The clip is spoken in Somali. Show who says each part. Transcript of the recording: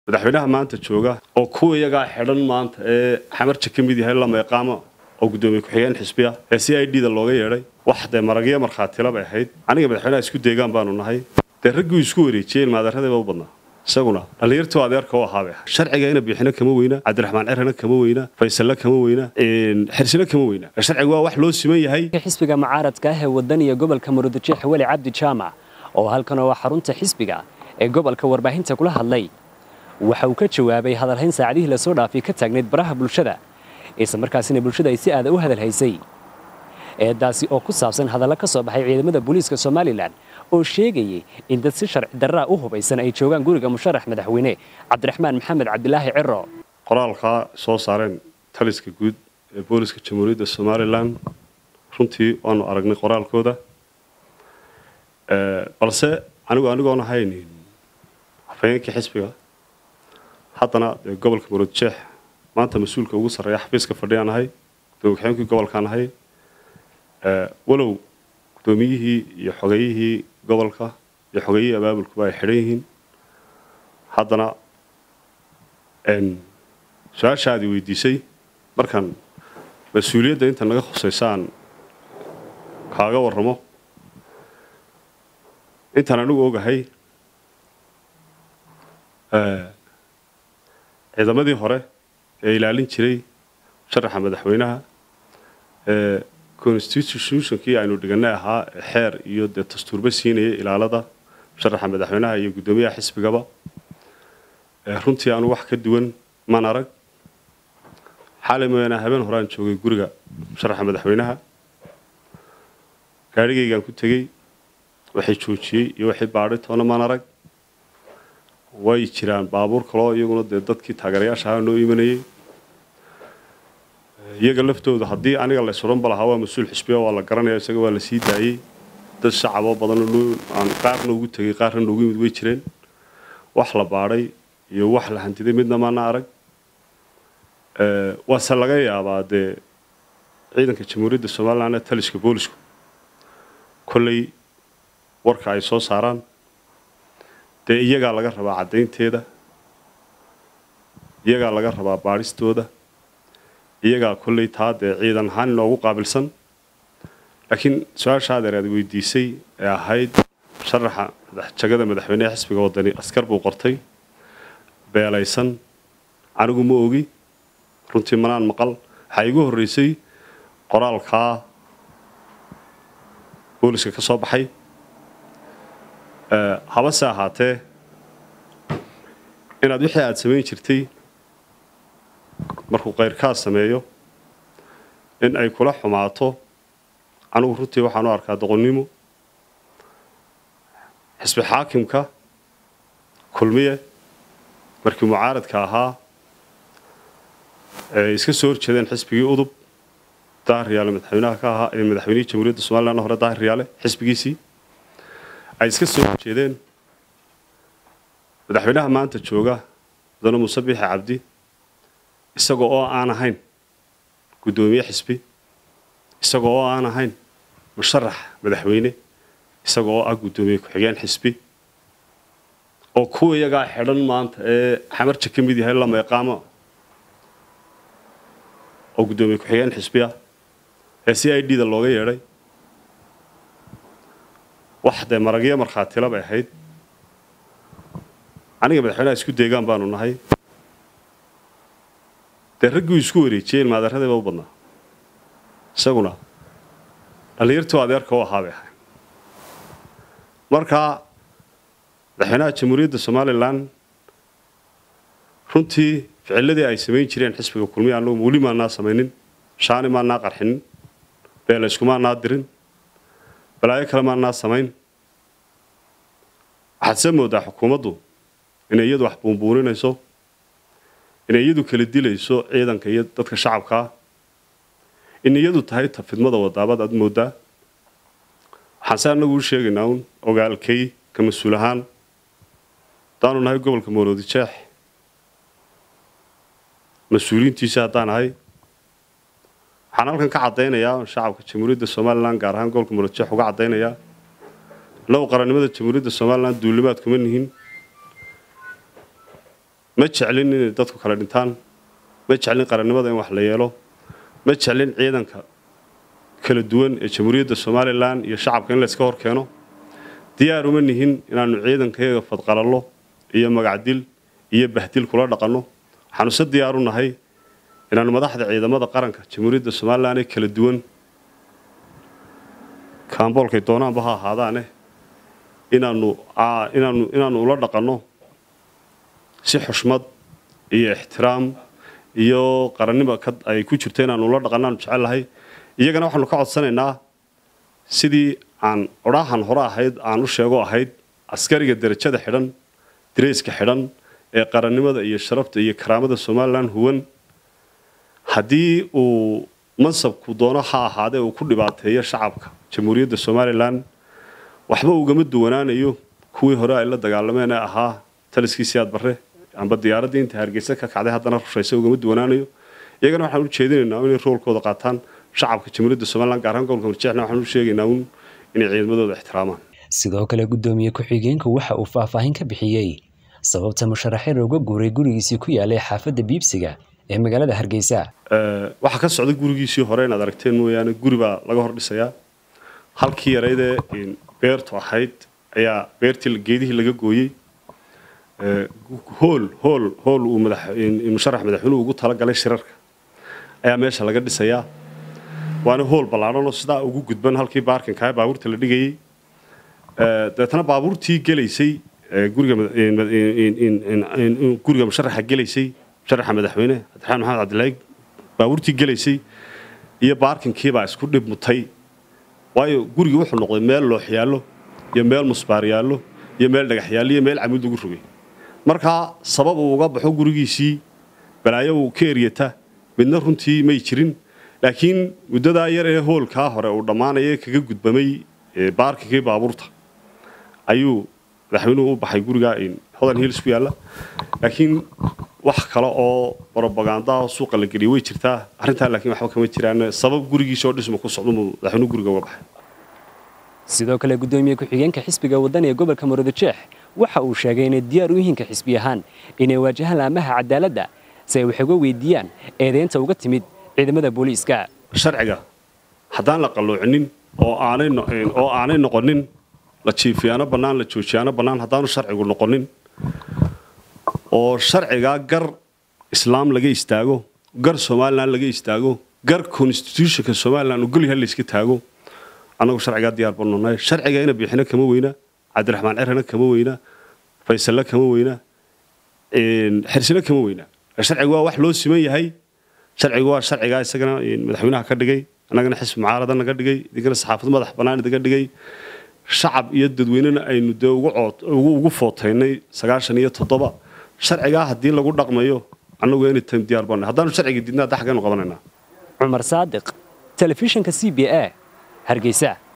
Speaker 1: madaxweynaha maanta jooga oo kuwa iyagaa xidhan maanta ee xamarja ka mid yahay lameeqaamo oo guddoomiye ku-xigeen xisbiya ee c i d da looga yeedhay wax dee maragyo markhaatila bay ahayd aniga madaxweynaha isku deegaan baanu nahay dee raggii isku wareejiyeen maadeeradayba u badnaa isaguna dhallinyartuu adeerka u ahaabay ahay sharciga ina biixina kama weyna cabdiraxmaan cirana kama weyna faysalle kama weyna xirsina kama weyna sharciga waa wax loo siman yahay
Speaker 2: xisbiga mucaaradka ah ee wadaniga gobolka murudijeex weli cabdi jaamac oo halkan oo xarunta xisbiga ee gobolka warbaahinta kula hadlay waxa uu ka jawaabay hadalhayn saacadihii lasoo dhaafay ka taagnayd baraha bulshada isla markaasina bulshada ay si aada u hadalhaysay eedaasi oo ku saabsan hadallo ka soo baxay ciidamada booliiska somalilan oo sheegayay in dad si sharci darraa u hubaysan ay joogaan guriga musharax madaxweyne cabdiraxmaan maxamed cabdilaahi ciro
Speaker 1: qoraalkaa soo saareen taliska guud ee booliska jamhuuriyadda somalilan runtii waanu aragnay qoraalkooda balse anigu anigoon ahayn hafayeenkii xisbiga haddana dee gobolka muruudjeex maanta mas-uulka ugu sarreeya xafiiska fadhiyaan ahay gudoomiye ku-xigeenkii gobolkaan ahay walow guddoomiyihii iyo xogeyihii gobolka iyo xogeyihii abaabulkuba ay xidhan yihiin haddana su-aasha aad i weydiisay markaan mas-uuliyadda inta naga khusaysa aan kaaga warramo intaan anigu ogahay ciidamadii hore ee ilaalin jiray sharaxa madaxweynaha ee constitutionkii aynu dhiganay ahaa ee xeer iyo dee dastuurba siinayay ilaalada sharaxa madaxweynaha iyo guddoomiyaha xisbigaba runtii aanu wax ka duwan man arag xalay mooyaane habeen hore aan joogay guriga sharaxa madaxweynaha gaadhigaygaan ku tegey waxay joojiyey iyo waxay baadhay toona man arag way jiraan baabuur kaloo iyaguna dee dadkii taageerayaasha ahaa noo imanayay iyaga laftooda haddii aniga la suranba lahaa waa mas-uul xisbiya waa la garanaya isaga waa la sii daayey dad shacaboo badan aan qaarna ugu tegay qaarna noogu yimid way jireen wax la baadhay iyo wax la hantiday midna maana arag waase laga yaabaa dee ciidanka jamhuuriyadda somalilan ee taliska boolisku kolley warka ay soo saaraan dee iyagaa laga rabaa caddaynteeda iyagaa laga rabaa baadhistooda iyagaa kolley taa dee ciidan ahaan inoogu qaabilsan laakiin su-aasha adeer aad weydiisay ee ahayd sharaxa jagada madaxweyneha xisbiga wadani askar buu qortay beelaysan anigu ma ogi runtii manaan maqal waxaa igu horreysay qoraalkaa booliska ka soo baxay habase ahaatee inaad wixii aada samayn jirtay markuu kayrkaa sameeyo in ay kula xumaato anigu runtii waxaan u arkaa doqonnimo xisbi xaakimka kulmiye markii mucaaradka ahaa ay iska soo horjeedeen xisbigii udub daahir yaale madaxweynaha ka ahaa ee madaxweynihii jamhuuriyadda somalilan hore daahir yaale xisbigiisii ay iska soo horjeedeen madaxweynaha maanta jooga mudane muuse biixi cabdi isagoo oo aan ahayn guddoomiye xisbi isagoo oo aan ahayn musharax madaxweyne isagoo oo ah guddoomiye ku-xigeen xisbi oo kuwa iyagaa xidhan maanta ee xamarja ka mid yahay lameeqaamo oo guddoomiye ku-xigeen xisbi ah ee c i d da looga yeedhay wax dee maragyo markhaatila bay ahayd aniga madaxweynaha isku deegaan baanu nahay dee raggii isku wareejiyeen maadeeradayba u badnaa isaguna dhallinyartuu adeerka u ahaabay ahay markaa madaxweynaha jamhuuriyadda somalilan runtii ficiladii ay samayn jireen xisbiga kulmiya anagu weli maanaa samaynin shaani maanaa qarxinin beelayskumaanaa dirin balaayo kale maanaa samayn waxaad see moodaa xukuumaddu inay iyadu wax buunbuuninayso inay iyadu kala dilayso ciidanka iyo dadka shacabkaa in iyadu tahay ta fidmada wadaabaad aad moodaa waxaan se anagu u sheegaynaa un ogaalkay ka mas-uul ahaan haddaanu nahay gobolka mooroodijeex mas-uuliyiintiisa haddaan ahay waxaan halkan ka caddaynayaa shacabka jamhuuriyadda somalilan gaar ahaan gobolka mooroodijeex uga caddaynayaa innagu qarannimada jamhuuriyadda somalilan duulimaad kuma nihin ma jeclin inay dadku kala dhintaan ma jeclin qarannimada in wax la yeelo ma jeclin ciidanka kala duwan ee jamhuuriyadda somalilan iyo shacabka in layska hor keeno diyaar uma nihin inaannu ciidankayaga fadqalallo iyo magacdil iyo bahdil kula dhaqanno waxaanu se diyaar u nahay inaannu madaxda ciidamada qaranka jamhuuriyadda somalilan ee kala duwan kaamboolkay doonaanba ha ahaadaane inaannu inaannu inaannu ula dhaqanno si xushmad iyo ixtiraam iyo qarannimo ay ku jirto inaannu ula dhaqannaanu jecellahay iyagana waxaanu ka codsanaynaa sidii aan odhaahan hore ahayd aan u sheego ahayd askariga derajada xidhan dareyska xidhan ee qarannimada iyo sharafta iyo karaamada somalilan huwan haddii uu mansabku doono ha ahaadee uu ku dhibaateeyo shacabka jamhuuriyadda somalilan waxba ugama duwanaanayo kuwii hore ay la dagaalameen ee ahaa taliskii siyaad barre amba diyaaraddii inta hargeysa ka kacday haddana rushaysa ugama duwanaanayo iyagana waxaan u jeedinaynaa inay roolkooda qaataan shacabka jamhuuriyadda somalilan gaar ahaan gobolka murjexna waxaan u sheegaynaa un inay ciidamadooda ixtiraamaan
Speaker 2: sidoo kale guddoomiye ku-xigeenku waxa uu faahfaahin ka bixiyey sababta musharaxiin looga guuray gurigiisii ku yaalay xaafadda biibsiga ee magaalada hargeysa
Speaker 1: waxaa ka socda gurigiisii hore inaad aragteen mooyaane guri baa laga hor dhisayaa halkii yaraydee beertu ahayd ayaa beertii geedihii laga gooyey hool hool hool uu musharax madaxweynuhu ugu talagalay shirarka ayaa meesha laga dhisayaa waana hool ballaadhanoo sidaa ugu gudban halkii baarkinka ee baabuurta la dhigayey dabeetana baabuurtii gelaysay guriga musharaxa gelaysay musharaxa madaxweyne cabdiraxmaan maxamed cabdilaahi baabuurtii gelaysay iyo baarkinkiibaa isku dhib mutay waayo gurigii wuxuu noqday meel loox yaallo iyo meel musbaar yaallo iyo meel dhagax yaallo iyo meel camuud lagu rogay markaa sabab uu uga baxo gurigiisii balaayo uu ka eryata midna runtii may jirin laakiin muddadaa yar ee hoolkaa hore uu dhammaanaya kaga gudbamay baarkinkii baabuurta ayuu madaxweynuhu u baxay guriga hodan hiils ku yaalla laakiin wax kale oo brobaganda suuqa la geliyay way jirtaa arrintaa laakiin waxba kama jiraan sabab gurigiisa oo dhisma ku socdo muu madaxweynuhu guriga uga baxay
Speaker 2: sidoo kale guddoomiye ku-xigeenka xisbiga waddan ee gobolka murudajeex waxa uu sheegay inay diyaar u yihiinka xisbi ahaan inay waajahaan laamaha cadaaladda si ay wax uga weydiiyaan eedeynta uga timid ciidamada booliiska
Speaker 1: sharciga haddaan la qalloocinin oo aanay oo aanay noqonin la jiifiyaano bannaan la joojiyaano bannaan haddaanu sharcigu noqonin oo sharcigaa gar islaam laga istaago gar somalilan laga istaago gar constitutionka somalilan ogolyaha layska taago annagu sharcigaa diyaar baanu nahay sharciga ina biixina kama weyna cabdiraxmaan cerana kama weyna faysalle kama weyna xirsina kama weyna sharcigu waa wax loo siman yahay sharcigu waa sharcigaa isagana madaxweynaha ka dhigay annagana xisbi mucaarada naga dhigay idinkana saxaafad madax bannaan idiga dhigay shacab iyo dadweynena aynu dee ugu footaynay sagaashan iyo toddoba sharcigaa haddii lagu dhaqmayo annagu anytime diyaar baanu haddaanu sharciga didna hadda xaggaynu qabanaynaa
Speaker 2: cumar saadiq telefishinka c b a hargeysa